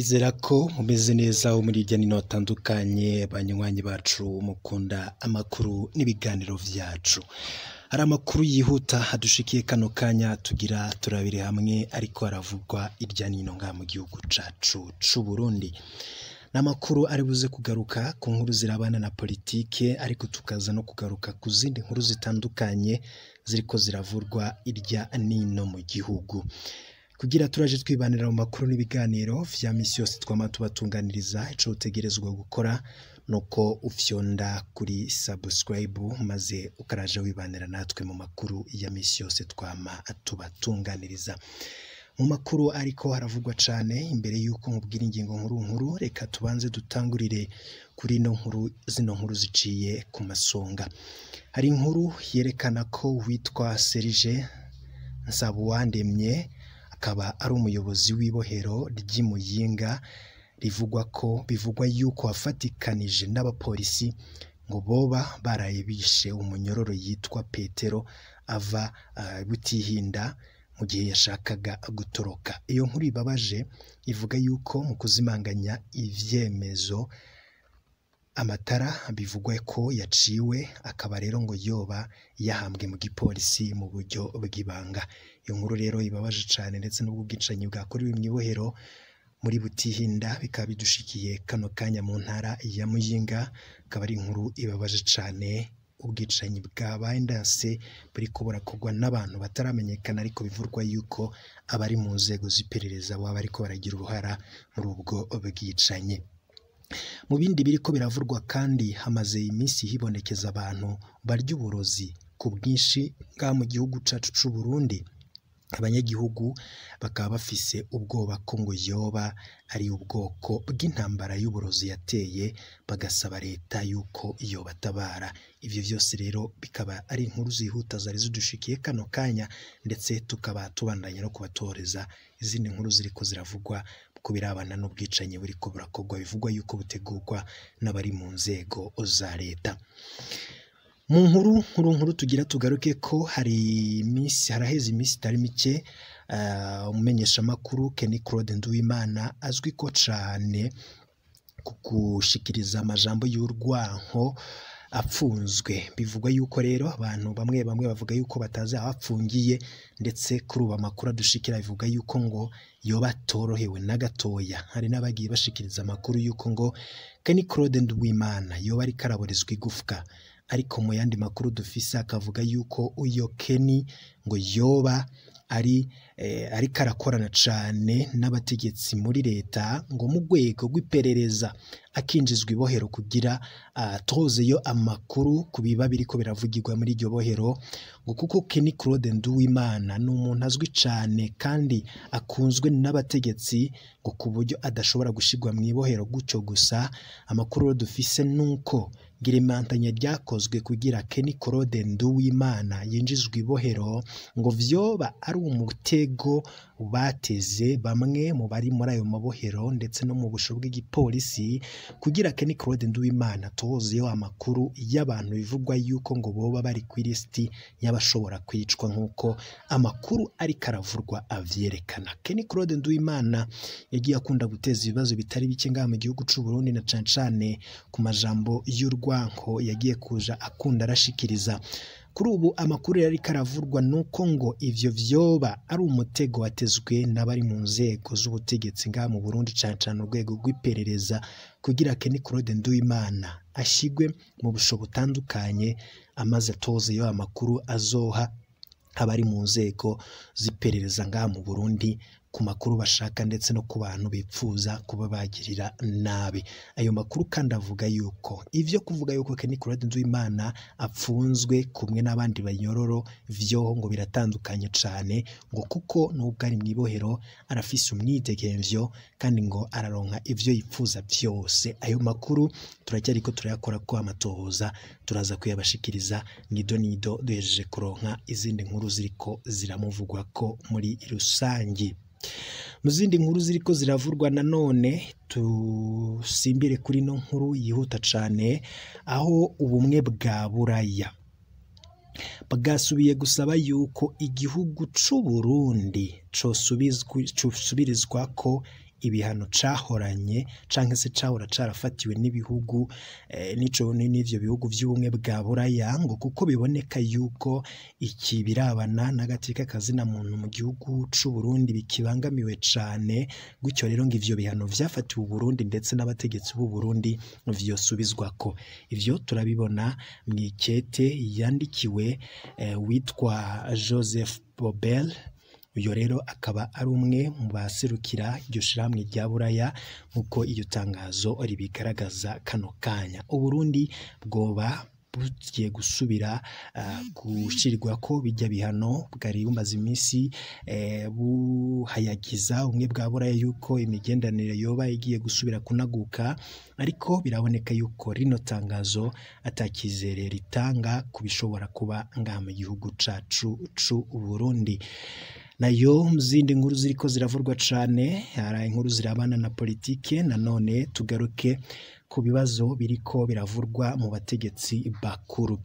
Nizera ko mumeze neza wo muri hirya no hino hatandukanye banywanyi bacu mukunda amakuru n'ibiganiro vyacu. Hari amakuru yihuta adushikiye kano kanya tugira turabire hamwe ariko aravugwa irya nino ngaha mu gihugu cacu c'Uburundi. Ni amakuru ari buze kugaruka ku nkuru zirabana na politike ariko tukaza no kugaruka ku zindi nkuru zitandukanye ziriko ziravurwa irya nino mu gihugu. Kugira turaje twibanira mu makuru n'ibiganiro vya misi yose twama tubatunganiriza ico utegerezwa gukora nuko ufyonda kuri subscribe maze ukaraja wibanira natwe mu makuru ya misi yose twama tubatunganiriza. Mu makuru ariko haravugwa cane imbere yuko nkubwira ingingo nkuru nkuru reka tubanze dutangurire kuri ino nkuru zino nkuru ziciye ku masonga. Hari inkuru yerekana ko uwitwa Serge Nsabuwandemye akaba ari umuyobozi w'ibohero ry'i Muyinga rivugwa ko bivugwa yuko wafatikanije n'abapolisi ngo boba baraye bishe umunyororo yitwa Petero ava uh, Butihinda mu gihe yashakaga gutoroka. Iyo nkuru ibabaje ivuga yuko mu kuzimanganya ivyemezo amatara bivugwa ko yaciwe akaba rero ngo yoba yahambwe mu gipolisi mu buryo bw'ibanga. Iyo nkuru rero ibabaje cane ndetse n'ubwo bwicanyi bwakorewe mw'ibohero muri Butihinda bikaba bidushikiye kano kanya mu ntara ya Muyinga, akaba ari inkuru ibabaje cane ubwicanyi bwabaye ndanse buriko burakorwa n'abantu bataramenyekana ariko bivurwa yuko abari mu nzego z'iperereza baba bariko baragira uruhara muri ubwo bwicanyi. Mu bindi biriko biravurwa kandi hamaze iminsi hibonekeza abantu barya uburozi ku bwinshi ngaha mu gihugu cacu c'Uburundi. Abanyagihugu bakaba bafise ubwoba ko ngo yoba ari ubwoko bw'intambara y'uburozi yateye bagasaba leta yuko yobatabara. Ivyo vyose rero bikaba ari inkuru zihuta zari zidushikiye kano kanya ndetse tukaba tubandanya no kubatoreza izindi nkuru ziriko ziravugwa ku birabana n'ubwicanyi buriko burakorwa bivugwa yuko butegurwa n'abari mu nzego za leta. Mu nkuru nkuru nkuru tugira tugaruke ko hari iminsi haraheze iminsi itari mike uh, umumenyeshamakuru Kenny Claude Nduwimana azwi ko cane ku gushikiriza amajambo y'urwanko apfunzwe bivugwa yuko rero abantu bamwe bamwe bavuga yuko batazi aho apfungiye ndetse kuri ubu amakuru adushikira bivuga yuko ngo yoba atorohewe na gatoya hari n'abagiye bashikiriza amakuru yuko ngo Kenny Claude Nduwimana yoba ariko araborezwa igufwa ariko mu yandi makuru dufise akavuga yuko uyo Kenny ngo yoba ari eh, ariko arakorana cane n'abategetsi muri leta ngo mu rwego rw'iperereza akinjizwa ibohero kugira atozeyo uh, amakuru ku biba biriko biravugirwa muri iryo bohero ngo kuko Kenny Claude Nduwimana ni umuntu azwi cane kandi akunzwe n'abategetsi ngo ku buryo adashobora gushirwa mu ibohero gutyo gusa amakuru rero dufise nuko girimantanya ryakozwe kugira Kenny Claude Nduwimana yinjizwa ibohero ngo vyoba ari umutego bateze bamwe mu bari muri ayo mabohero ndetse no mu busho bw'igipolisi kugira Kenny Claude Nduwimana tozeyo amakuru y'abantu bivugwa yuko ngo boba bari ku lisiti y'abashobora kwicwa nk'uko amakuru ariko aravurwa avyerekana. Kenny Claude Nduwimana yagiye akunda guteza ibibazo bitari bike ngaha mu gihugu c'u Burundi na cane cane ku majambo y'urwanko yagiye kuja akunda arashikiriza kuri ubu amakuru yari karavurwa nuko ngo ivyo vyoba ari umutego watezwe n'abari mu nzego z'ubutegetsi ngaha mu Burundi cane cane urwego rw'iperereza kugira Kenny Claude Nduwimana ashigwe mu busho butandukanye amaze atozeyo amakuru azoha abari mu nzego z'iperereza ngaha mu Burundi ku makuru bashaka ndetse no ku bantu bipfuza kuba bagirira nabi ayo makuru kandi avuga yuko ivyo kuvuga yuko Kenny Claude Nduwimana apfunzwe kumwe n'abandi banyororo vyoho ngo biratandukanye cane ngo kuko nubwo ari mw'ibohero arafise umwidegemvyo kandi ngo araronka ivyo yipfuza vyose ayo makuru turacyariko turayakora ko amatohoza turaza kuyabashikiriza nido nido duhejeje kuronka izindi nkuru ziriko ziramuvugwako muri rusangi mu zindi nkuru ziriko ziravurwa nanone tusimbire kuri no nkuru yihuta cane aho ubumwe bwa buraya bwasubiye gusaba yuko igihugu c'u Burundi cosubirizwa ko ibihano cahoranye canke se cahora carafatiwe n'ibihugu eh, n'ico n'ivyo bihugu vy'ubumwe bwa buraya ngo kuko biboneka yuko iki birabana n'agateka kazina muntu mu gihugu c'u Burundi bikibangamiwe cane gutyo rero ngo ivyo bihano vyafatiwe Burundi ndetse n'abategetsi b'u Burundi vyosubizwako ivyo turabibona mw'ikete yandikiwe eh, witwa Joseph Bobel uyo rero akaba ari umwe mu baserukira iryo shirahamwe rya buraya nk'uko iyo tangazo ribigaragaza kano kanya uburundi bwoba bugiye gusubira uh, gushirirwako bijya bihano bwari bumaze iminsi eh, buhayagiza ubumwe bwa buraya yuko imigenderanire yoba igiye gusubira kunaguka ariko biraboneka yuko rino tangazo atakizere ritanga ku bishobora kuba ngaha mu gihugu cacu c'u Burundi nayo mu zindi nkuru ziriko ziravurwa cane hari inkuru zirabana na politike nanone tugaruke ku bibazo biriko biravurwa mu bategetsi bakuru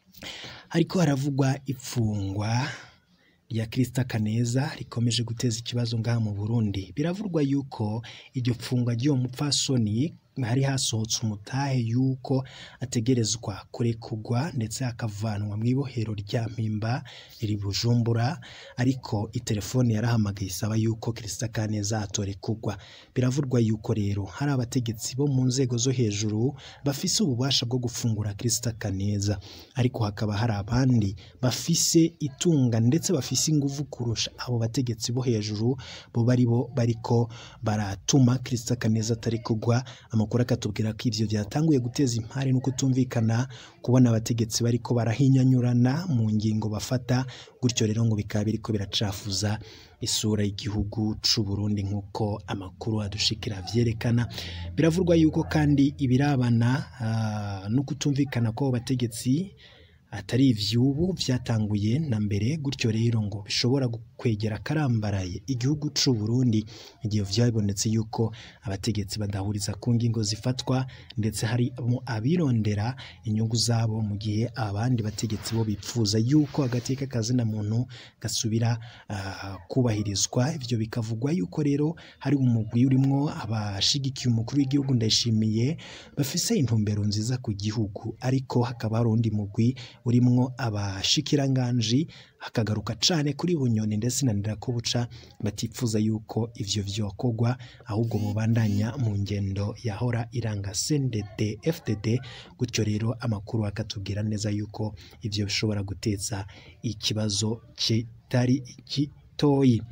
hariko haravugwa ifungwa rya Krista Kaneza rikomeje guteza ikibazo ngaha mu Burundi biravurwa yuko iryo fungwa ry'uwo mupfasoni hari hasohotse umutahe yuko ategerezwa kurekurwa ndetse akavanwa mu ibohero rya mpimba riri Bujumbura ariko itelefone yarahamagaye isaba yuko Krista Kaneza atorekurwa biravurwa yuko rero hari abategetsi bo mu nzego zo hejuru bafise ububasha bwo gufungura Krista Kaneza ariko hakaba hari abandi bafise itunga ndetse bafise inguvu kurusha abo bategetsi bo hejuru bo bari bo bariko baratuma Krista Kaneza atarekurwa amakuru akatubwira ko ivyo vyatanguye guteza impari no kutumvikana kubona abategetsi bariko barahinyanyurana mu ngingo bafata gutyo rero ngo bikaba biriko biracafuza isura y'igihugu c'u Burundi nk'uko amakuru adushikira vyerekana biravurwa yuko kandi ibirabana uh, no kutumvikana kw'abo bategetsi atari ivyubu vyatanguye na mbere gutyo rero ngo bishobora kwegera karambaraye igihugu c'u Burundi igihe vyabonetse yuko abategetsi badahuriza ku ngingo zifatwa ndetse harimo abirondera inyungu zabo mu gihe abandi bategetsi bo bipfuza yuko agateka kazina muntu gasubira uh, kubahirizwa ivyo bikavugwa yuko rero hari umugwi urimwo abashigikiye umukuru w'igihugu ndayishimiye bafise intumbero nziza ku gihugu ariko hakaba hari undi mugwi urimwo abashikiranganji hakagaruka cane kuri bunyoni ndetse na ndirakobuca batifuza yuko ivyo vyokorwa ahubwo bobandanya mu ngendo yahora iranga CNDD FDD gutyo rero amakuru akatubwira neza yuko ivyo bishobora guteza ikibazo kitari gitoyi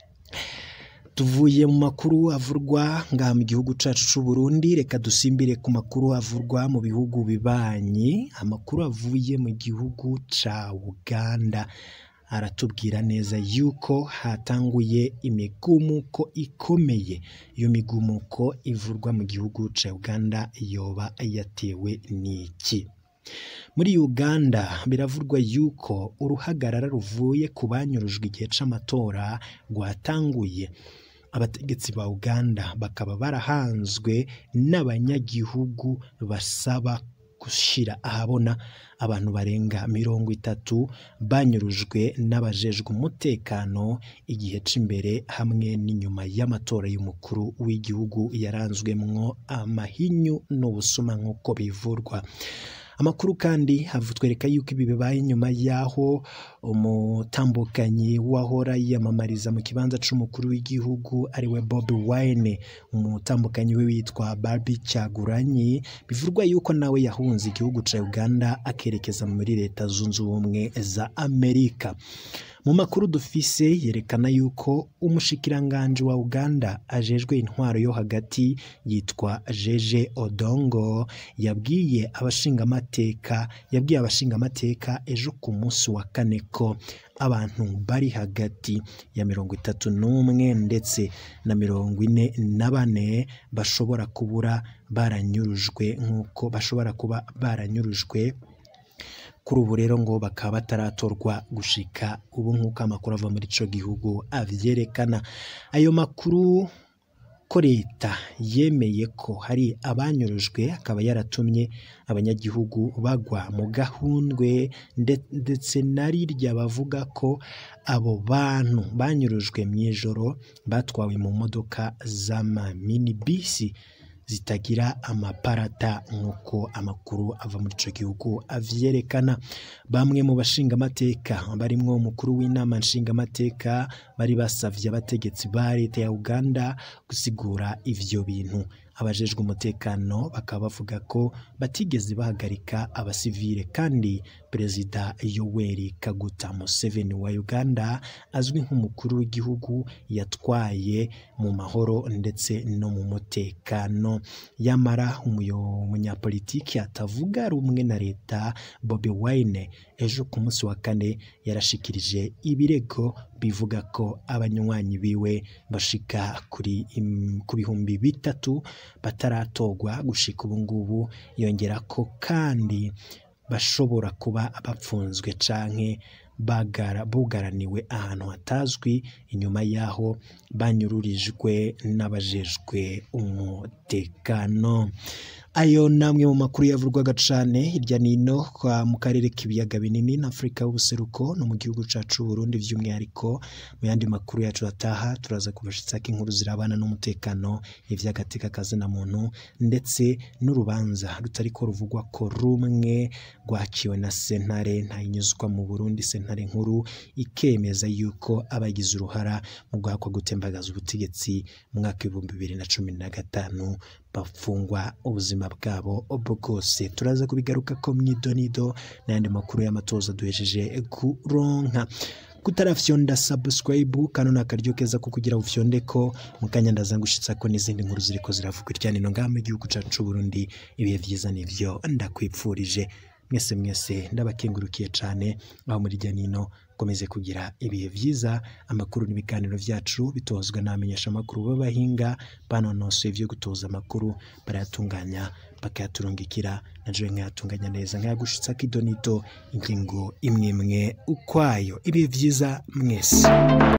tuvuye mu makuru avurwa ngaha mu gihugu cacu c'u Burundi reka dusimbire ku makuru avurwa mu bihugu bibanyi amakuru avuye mu gihugu ca Uganda aratubwira neza yuko hatanguye imigumuko ikomeye iyo migumuko ivurwa mu gihugu ca Uganda yoba yatewe n'iki muri Uganda biravurwa yuko uruhagarara ruvuye ku banyurujwe igihe c'amatora rwatanguye abategetsi ba Uganda bakaba barahanzwe n'abanyagihugu basaba gushira ahabona abantu barenga mirongo itatu banyurujwe n'abajejwe umutekano igihe c'imbere hamwe n'inyuma y'amatora y'umukuru w'igihugu yaranzwemwo amahinyu n'ubusuma nk'uko bivurwa amakuru kandi twereka yuko ibi bibaye nyuma y'aho umutambukanyi wahora yiyamamariza mu kibanza c'umukuru w'igihugu ariwe Bobi Wine umutambukanyi we witwa Barbie Kyagulanyi bivurwa yuko nawe yahunze igihugu ca Uganda akerekeza muri leta zunze ubumwe za Amerika mu makuru dufise yerekana yuko umushikiranganji wa Uganda ajejwe intwaro yo hagati yitwa Jeje Odongo yabwiye abashingamateka yabwiye abashingamateka ejo ku munsi wa kane ko abantu bari hagati ya mirongo itatu n'umwe ndetse na mirongo ine na bane bashobora kubura baranyurujwe nk'uko bashobora kuba baranyurujwe kuri ubu rero ngo bakaba bataratorwa gushika ubu nk'uko amakuru ava muri ico gihugu avyerekana ayo makuru ko leta yemeye ko hari abanyurujwe akaba yaratumye abanyagihugu bagwa mu gahundwe ndetse na rirya bavuga ko abo bantu banyurujwe mu ijoro batwawe mu modoka z'amaminibisi zitagira amaparata nk'uko amakuru ava muri icyo gihugu avyerekana bamwe mu bashingamateka barimwo umukuru w'inama nshingamateka bari basavye abategetsi ba leta ya uganda gusigura ivyo bintu abajejwe umutekano bakaba bavuga ko batigeze bahagarika abasivile kandi perezida yoweri kaguta museveni wa uganda azwi nk'umukuru w'igihugu yatwaye mu mahoro ndetse no mu mutekano yamara umunyapolitiki atavuga rumwe na leta bobi wine ejo ku munsi wa kane yarashikirije ibirego bivuga ko abanywanyi biwe bashika kuri ku bihumbi bitatu bataratorwa gushika ubu ngubu yongera ko kandi bashobora kuba bapfunzwe canke bagara bugaraniwe ahantu hatazwi inyuma y'aho banyururijwe n'abajejwe umutekano ayo namwe mu makuru yavurwaga cane hirya nino kwa mu karere k'ibiyaga binini na Afurika y'ubuseruko no mu gihugu cacu Burundi vy'umwihariko mu yandi makuru yacu ataha turaza kubashitsako inkuru zirabana n'umutekano ivy'agateka kazina muntu ndetse n'urubanza rutariko ruvugwa ko rumwe rwaciwe na sentare ntayinyuzwa mu Burundi sentare nkuru ikemeza yuko abagize uruhara mu guhakwa gutembagaza ubutegetsi mu mwaka w'ibihumbi bibiri na cumi na gatanu bafungwa ubuzima bwabo bwose turaza kubigaruka ko mwidonido n'ayandi makuru y'amatoza duhejeje kuronka kutarafyonda subscribe kano ni akaryo keza ko kugira ufyonde ko mukanya ndaza ngushitsa ko n'izindi nkuru ziriko ziravugwa irya nino ngaha mu gihugu cacu Burundi ibihe vyiza nivyo ndakwipfurije mwese mwese ndabakengurukiye cane aho muri irya nino komeze kugira ibihe vyiza amakuru n'ibiganiro vyacu bitozwa n'abamenyesha amakuru b'abahinga banonosoye ivyo gutoza amakuru barayatunganya bakayaturungikira na jewe nkayatunganya neza nkayagushitsa kidonito ingingo imwe imwe ukwayo ibihe vyiza mwese